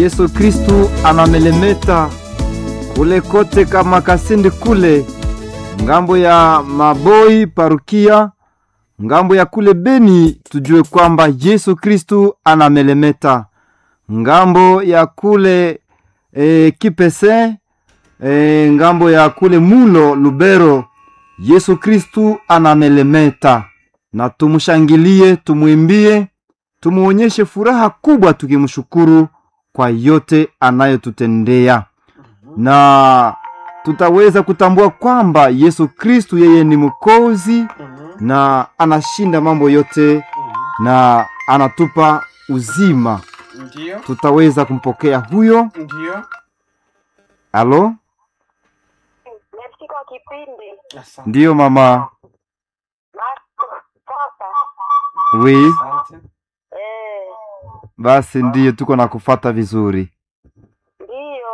Yesu Kristu anamelemeta kule kote kama Kasindi kule ngambo ya Maboi parukia ngambo ya kule Beni, tujue kwamba Yesu Kristu anamelemeta ngambo ya kule e, Kipese e, ngambo ya kule Mulo Lubero, Yesu Kristu anamelemeta, na tumshangilie, tumwimbie, tumuonyeshe furaha kubwa, tukimshukuru kwa yote anayotutendea na tutaweza kutambua kwamba Yesu Kristu yeye ni mwokozi na anashinda mambo yote na anatupa uzima. Ndio, Tutaweza kumpokea huyo. ndio. Alo, Merci kwa kipindi. Asante. ndiyo mama. Basi sasa, Wi, Asante. eh, basi ndiyo tuko na kufata vizuri. ndiyo.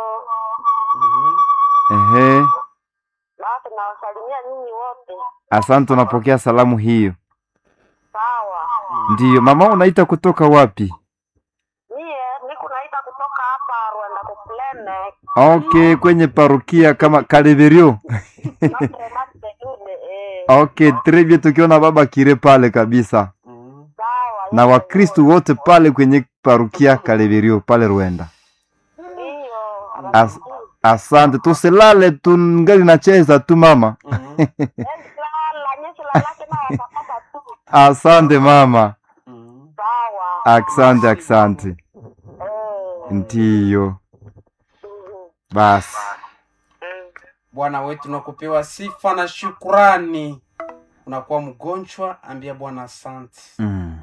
Mhm. Ehe, Basi nawasalimia nyinyi wote. asante, tunapokea salamu hiyo. Sawa. Ndiyo mama, unaita kutoka wapi? Mie niko naita kutoka hapa Rwanda kuplene. Okay, kwenye parukia kama Kaleverio. Notre Dame de Lourdes, eh. Okay, très bien, tukiona baba kire pale kabisa Mhm. Sawa. na nyinyi Wakristu wote pale kwenye parukia Kaleverio pale Rwanda. Ndiyo. As, asante, tusilale tungali nacheza tu mama. Mhm. Lala, nyinyi lalake na watapata tu. Asante mama, Mhm. Sawa. asante asante. Eh. Ndiyo mhm, basi, mm. Bwana wetu nakupewa sifa na shukurani. Unakuwa mgonjwa, ambia Bwana asante. Mm,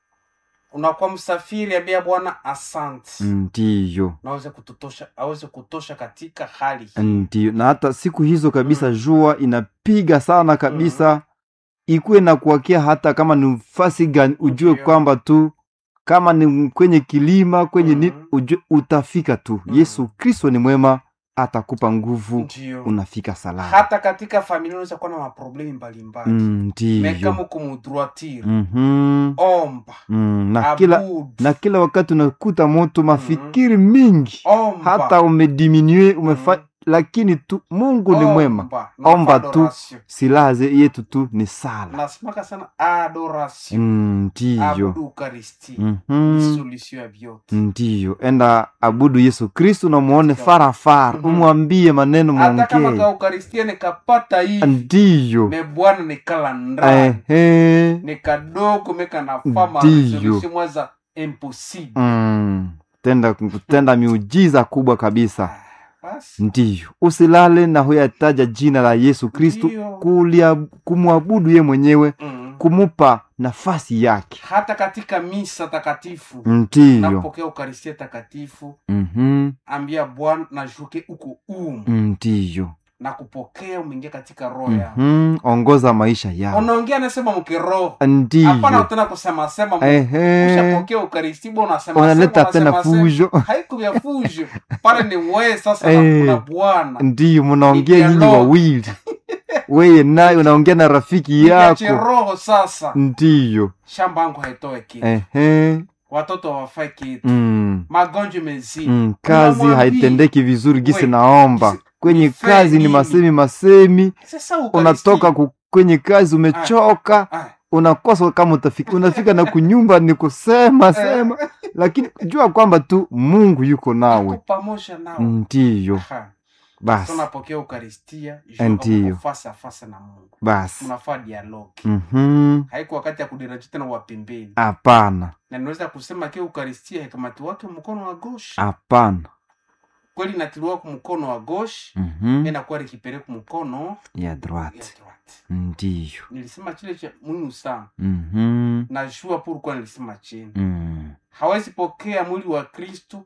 Unakuwa msafiri, ambia Bwana asante. ndiyo Naweze kututosha, aweze kutosha katika hali hii. ndiyo. Na hata siku hizo kabisa jua inapiga sana kabisa, ikuwe na kuwakia hata kama ni fasi gani, ujue Ndiyo. kwamba tu kama ni kwenye kilima kwenye ni Mhm. ujue utafika tu. Mhm. Yesu Kristo ni mwema, atakupa nguvu, Ndio. unafika salama. Hata katika familia unaweza kuwa na maproblemi mbalimbali. Mm, Meka Ndiyo. muko mudroitire. Mhm. Omba. Mm, na kila Abudu. na kila wakati unakuta moto mafikiri mingi Omba. hata umediminue umefa Mhm. lakini tu Mungu ni mwema. Omba. Na Omba tu. adoration. Silaha ze- yetu tu ni sala. nasimaka sana adoration Mm, Ndiyo. abudu ukaristi Mhm. ni solution ya vyote Ndiyo, enda abudu Yesu Kristu na muone farafara, Mhm. umwambie maneno hata kama mwongee. ka ukaristia nikapata hivi Ndiyo. me bwana nikala ndani Ehe. ni kadogo meka nafama Ndiyo. resolution mwaza impossible Mm. Tenda kutenda miujiza kubwa kabisa. Ah, basi Ndiyo, usilale na huyataja jina la Yesu Kristu, Ndiyo. kulia kumwabudu ye mwenyewe, mm. kumupa nafasi yake. hata katika misa takatifu Ndiyo. napokea ukaristia takatifu Mhm. ambia bwana nashuke uko umu Ndiyo. na kupokea umeingia katika roho yangu Mhm. Ongoza maisha yao. unaongea nasema mkiroho hapana Ndiyo. tena kusema sema Ehe. ushapokea ukaristi bona unasema Unaleta sema, tena unasema, fujo. sema. haiku vya fujo pale ni wewe sasa Eh. na kuna bwana Ndiyo, munaongea Ni nyinyi dialogue. wawili. Weye naye unaongea na rafiki niache yako. roho sasa Ndiyo. shamba yangu haitoe kitu Ehe. watoto hawafai kitu Mm. magonjwa mezidi Mm, kazi Unamwambia, haitendeki vizuri gisi we, naomba gisi- kwenye nife kazi ni nini? masemi masemi sasa ukaristi- unatoka ku, kwenye kazi umechoka Ah, unakosa kama utafika unafika na kunyumba ni kusema sema lakini jua kwamba tu mungu yuko ako nawe pamoja nao ndiyo Aha. basi tunapokea ukaristia Ndiyo. fasa fasa na mungu basi mnafaa dialogi Mhm. haiko wakati ya kudiraji tena wapembeni hapana na ninaweza kusema ke ukaristia haikamati wake mkono wa goshi hapana kweli natiliwa ku mkono wa goshi Mhm. inakuwa likipeleka mkono ya ya droite droite ndiyo nilisema chile cha muhimu sana Mhm. najua pourquoi nilisema chini Mm. hawezi pokea mwili wa kristu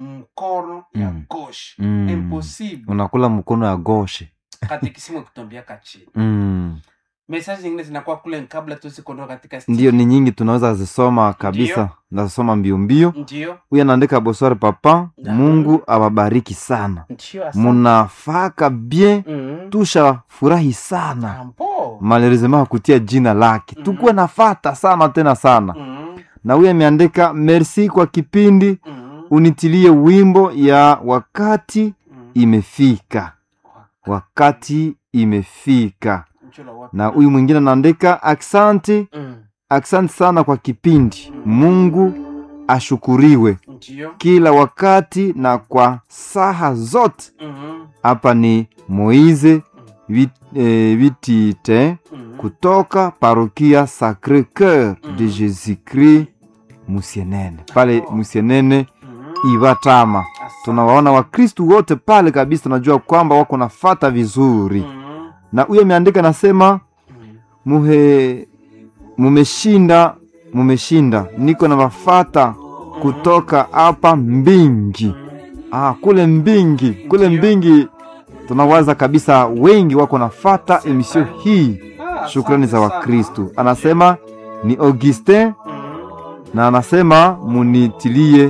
mkono ya Mm. goshi Mm. impossible unakula mkono ya goshe katikisimu kutombiaka chini mm. mesaji zingine zinakuwa kule kabla tuzikondoka katika ndiyo ni nyingi tunaweza zisoma kabisa nazisoma mbio mbio ndio huyu anaandika boswari papa Da. mungu awabariki sana ndio asante. munafaka bien Mhm. tusha furahi sana Ambo. malheureusement hakutia jina lake Mhm. tukuwe nafata sana tena sana Mhm. na huyu ameandika merci kwa kipindi Mhm. unitilie wimbo ya wakati Mm. imefika wakati imefika Mchula wapi? na huyu mwingine anaandika aksanti Mm. aksanti sana kwa kipindi mungu ashukuriwe Ndio. kila wakati na kwa saha zote Mhm. hapa ni moize vit, eh, vitite Mhm. kutoka parokia sacre cœur de Mhm. jésus christ musienene pale Oh. musienene Mhm. ivatama Asante. tunawaona wakristu wote pale kabisa tunajua kwamba wako nafata vizuri Mhm. na huyo ameandika nasema Mhm. muhe mumeshinda mumeshinda niko na mafata kutoka hapa mbingi ah, kule mbingi kule Ndio. mbingi tunawaza kabisa wengi wako nafata emisio hii Ah, shukrani za asante sana. wakristu anasema ni augustin Mhm. na anasema munitilie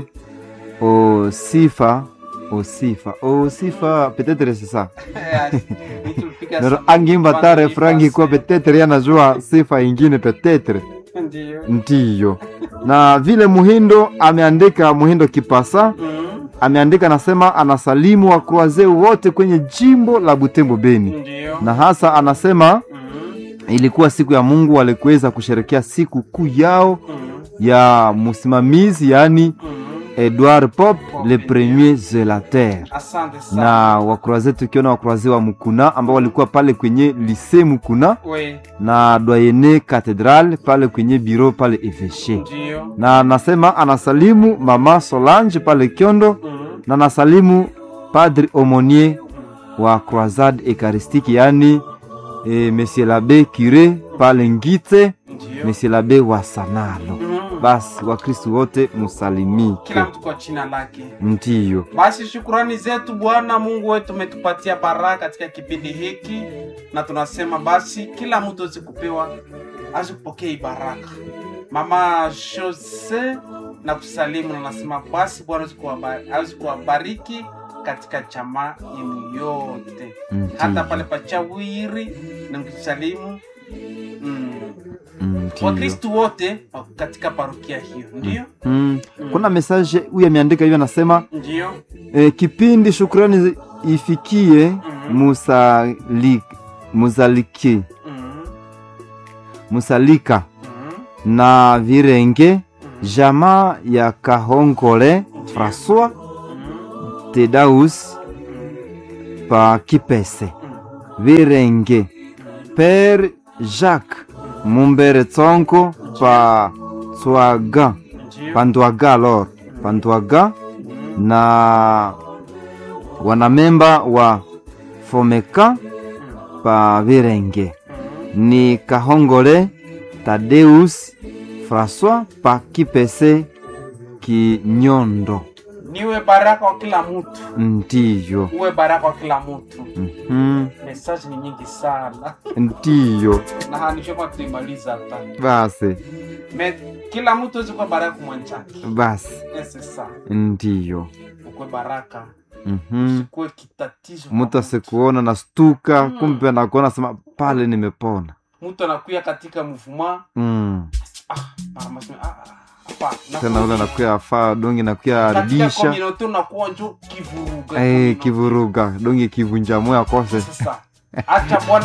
osifa osifa osifa petetre sisa Nitupiga nero simu. angimba ta Kwanza refrangi kuwa nipase. petetre yanajua sifa ingine petetre Ndio. ndiyo na vile muhindo ameandika muhindo kipasa Mhm. ameandika anasema anasalimu wakroazee wote kwenye jimbo la butembo beni Ndio. na hasa anasema Mhm. ilikuwa siku ya mungu walikuweza kusherekea siku kuu yao Mhm. ya msimamizi yaani Mhm. edward pop le premier zelater Asante sana. na wakroaze tukiona wakroaze wa mukuna ambao walikuwa pale kwenye lise mukuna We. na doyene catedral pale kwenye biro pale eveshe Ndio. na anasema anasalimu mama solange pale kyondo Mhm. na anasalimu padri omonier wa croisade eucharistique yaani e, monsieur labe cure pale ngite Ndio. monsieur labe wa sanalo Mhm. basi wakristu wote musalimike Kila mtu kwa jina lake. ndiyo Basi shukurani zetu Bwana Mungu wetu umetupatia baraka katika kipindi hiki, na tunasema basi kila mtu aweze kupewa aweze kupokea hii baraka. Mama Jose na kusalimu na nasema basi Bwana aweze kuwaba- aweze kuwabariki katika jamaa yenu yote, hata Ndiyo. pale pachawiri na mkisalimu mm, Ndiyo. Wakristu wote katika parokia hiyo, ndio Mm. Mm. kuna mesaje huyu ameandika hivyo anasema ndio e, kipindi shukrani zi- ifikie Mhm. musali, muzaliki mm, musalika mm, na virenge mm, jamaa ya kahongole françois mm, tedaus mm, pa kipese mm. virenge pere jacques mumbere tsonko pa tswaga Ndio. pa ndwaga lor pa ndwaga Mm, na wanamemba wa fomeka mm, pa virenge mm. ni kahongole tadeus françois pa kipese kinyondo niwe baraka wa kila mtu ndiyo uwe baraka wa kila mtu Mhm. mesaji ni nyingi sana ndiyo na hanishoma tuimaliza hata basi Me, kila mtu awezi kuwa baraka mwanjake basi ese sana ndiyo ukuwe baraka Mhm. sikuwe kitatizo kwa mtu asikuona na stuka kumbe nakuona sema pale nimepona mtu anakuya katika mvuma mm. ah, mara maseme, ah, ah, hapa, tena nakuya- ule nakuya afaa dongi nakuya katika aribisha community unakuwa njo kivuruga Eh, community. kivuruga dongi kivunja moya kose sasa acha bwana